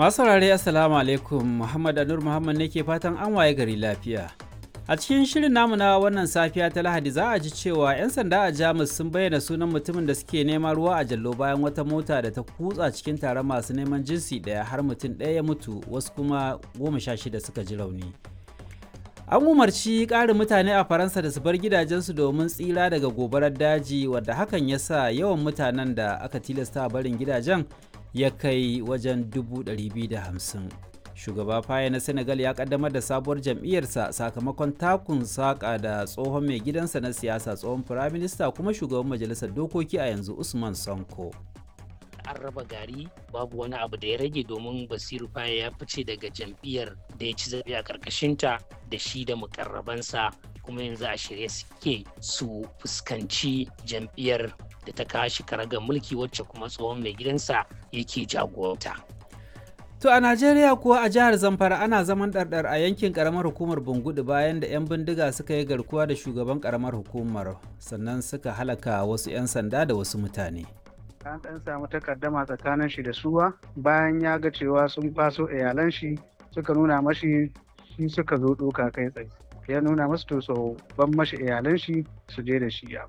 Masu saurare Assalamu alaikum Muhammad Anur Muhammad ne ke fatan an waye gari lafiya. A cikin shirin namu na wannan safiya ta Lahadi za a ji cewa 'yan sanda a Jamus sun bayyana sunan mutumin da suke neman ruwa a jallo bayan wata mota da ta kutsa cikin taron masu neman jinsi ɗaya har mutum ɗaya ya mutu wasu kuma goma sha shida suka ji rauni. An umarci ƙarin mutane a Faransa da su bar gidajensu domin tsira daga gobarar daji wadda hakan ya sa yawan mutanen da aka tilasta barin gidajen ya kai wajen 250,000. Shugaba Faye na Senegal ya kaddamar da sabuwar jam'iyyarsa sakamakon takun saƙa da tsohon mai gidansa na siyasa tsohon firaminista kuma shugaban majalisar dokoki a yanzu Usman Sonko. an raba gari babu wani abu da ya rage domin basiru faye ya fice daga jam'iyyar da ya ci zaɓe a ƙarƙashinta da shi da mukarrabansa kuma yanzu a shirye suke su fuskanci jam'iyyar da ta kashi karagar mulki wacce kuma tsohon mai gidansa yake jagoranta. To a Najeriya kuwa a jihar Zamfara ana zaman ɗarɗar a yankin ƙaramar hukumar Bungudu bayan da 'yan bindiga suka yi garkuwa da shugaban ƙaramar hukumar sannan suka halaka wasu 'yan sanda da wasu mutane. an ɗan samu takaddama tsakanin shi da suwa bayan ya ga cewa sun faso iyalan shi suka nuna mashi shi suka zo ɗoka kai tsaye ya nuna masu to so ban mashi iyalan shi su je da shi ya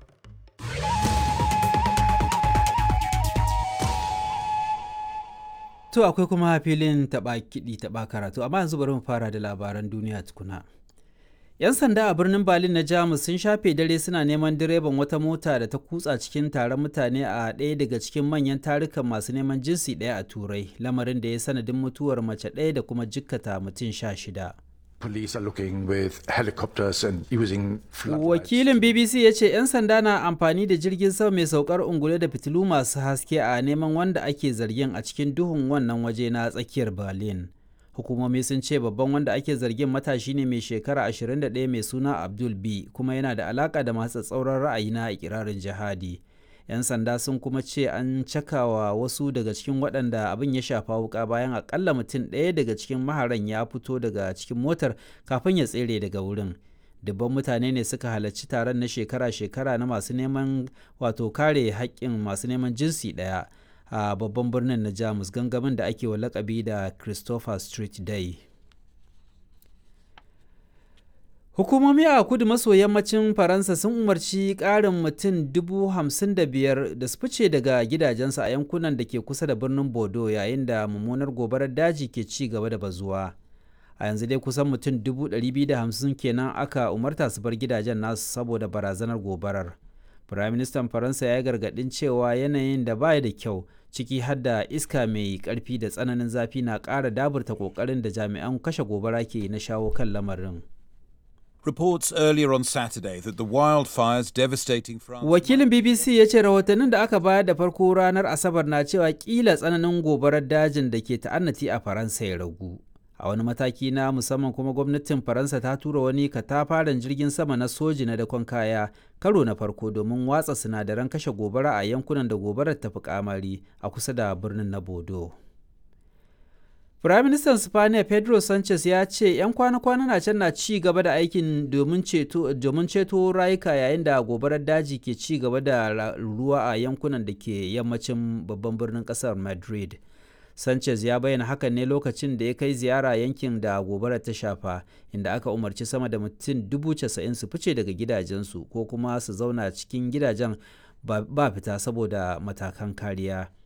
To akwai kuma filin taɓa kiɗi taɓa karatu amma yanzu bari mu fara da labaran duniya tukuna. 'Yan sanda a birnin Berlin na Jamus sun shafe dare suna neman direban wata mota da ta kutsa cikin taron mutane a ɗaya daga cikin manyan tarukan masu neman jinsi ɗaya a Turai, lamarin da ya sanadin mutuwar mace ɗaya da kuma jikkata mutum sha shida. Police are looking with helicopters and using Wakilin BBC ya ce 'yan sanda na amfani da jirgin sama mai saukar ungulu da fitilu masu haske a neman wanda ake zargin a cikin duhun wannan waje na tsakiyar Berlin. hukumomi sun ce babban wanda ake zargin matashi ne mai shekara 21 mai suna abdul b kuma yana da alaka da masu tsauran ra'ayi na ikirarin jihadi yan sanda sun kuma ce an cakawa wasu daga cikin waɗanda abin ya shafa wuka bayan akalla mutum ɗaya daga cikin maharan ya fito daga cikin motar kafin ya tsere daga wurin dubban mutane ne suka halarci taron na shekara-shekara na masu neman wato kare haƙƙin masu neman jinsi ɗaya a babban birnin na jamus gangamin da ake wa lakabi da christopher street day hukumomi a kudu maso yammacin faransa sun umarci ƙarin mutum dubu hamsin da biyar da su fice daga gidajensu a yankunan da ke kusa da birnin bordeaux yayin da mummunar gobarar daji ke ci gaba da bazuwa a yanzu dai kusan mutum dubu biyu da hamsin kenan aka umarta su bar gidajen nasu saboda barazanar gobarar Firaministan Faransa ya gargaɗin cewa yanayin da baya da kyau ciki har da iska mai ƙarfi da tsananin zafi na ƙara daburta ƙoƙarin da jami'an kashe gobara ke na shawo kan lamarin. Reports earlier on Saturday that the wildfires devastating France. Wakilin BBC ya ce rahotannin da aka bayar da farko ranar Asabar na cewa kila tsananin gobarar dajin da ke ta'annati a Faransa ya ragu. a wani mataki na musamman kuma gwamnatin faransa ta tura wani katafaren jirgin sama na soji na dakon kaya karo na farko domin watsa sinadaran kashe gobara a yankunan da gobarar ta fi kamari a kusa da birnin na bodo Firaministan Spaniya Pedro Sanchez ya ce 'yan kwana-kwana na can na ci gaba da aikin domin ceto rayuka yayin da gobarar daji ke ci gaba da ruwa a yankunan da ke yammacin babban birnin kasar Madrid. Sanchez ya bayyana hakan ne lokacin da ya kai ziyara yankin da gobarar ta shafa inda aka umarci sama da mutum dubu casa'in su fice daga gidajensu ko kuma su zauna cikin gidajen ba fita saboda matakan kariya.